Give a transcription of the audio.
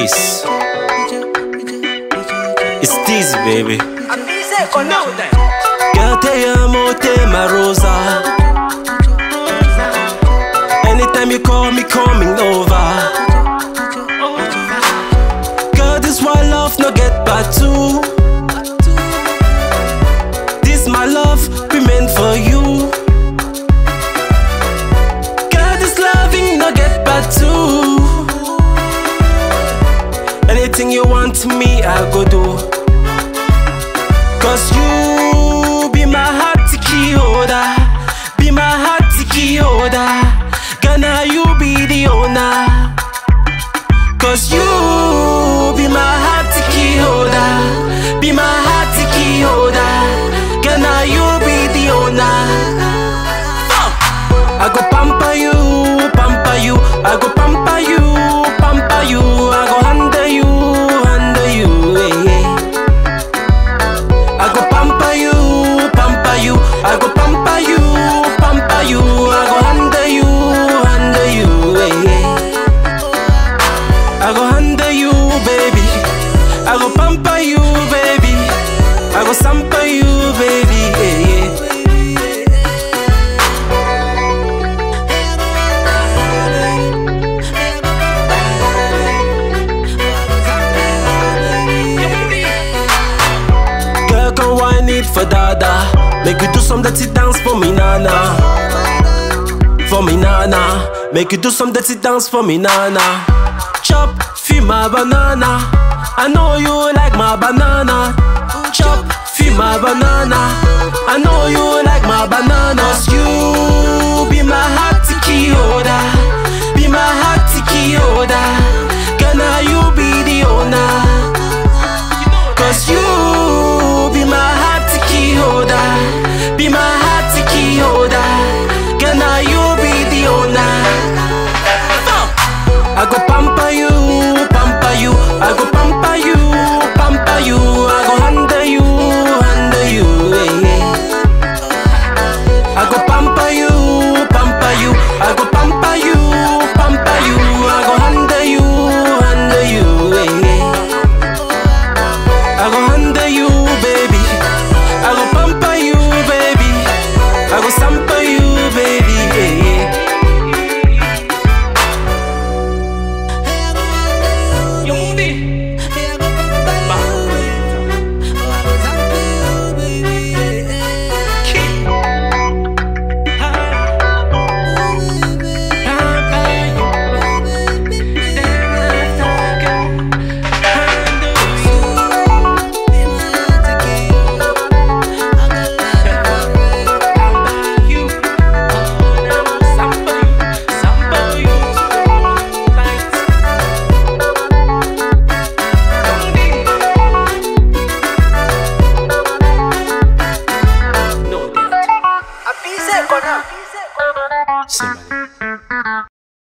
Steez. It's Steez, baby. Girl, te amo, te ma rosa. Anytime you call me, coming over. Girl, this why love no get back to. This my love, be meant for you. Girl, this loving no get back to. Anything you want me, I go do. Cause you be my heart key holder. Be my heart key holder. Gonna you be the owner. Cause you be my heart key holder. Be my heart key holder. Gonna you be the owner. I go pamper you, pamper you. I go pamper you, pamper you. I go handle you, handle you. Yeah, yeah. I go pamper you, pamper you. I go pamper you, pamper you. I go handle you, handle you. Yeah, yeah. I go handle you, baby. I go pamper you, baby. I go sample you, baby. Yeah, yeah. Girl, come wine it for dada. Make you do some dirty dance for me, nana. For me, nana. Make you do some dirty dance for me, nana. Chop, feel my banana. I know you like my banana. Chop, feel my banana. I know you like my banana. Cause you be my heart key holder. Be my heart key holder. Gonna you be the owner. Cause you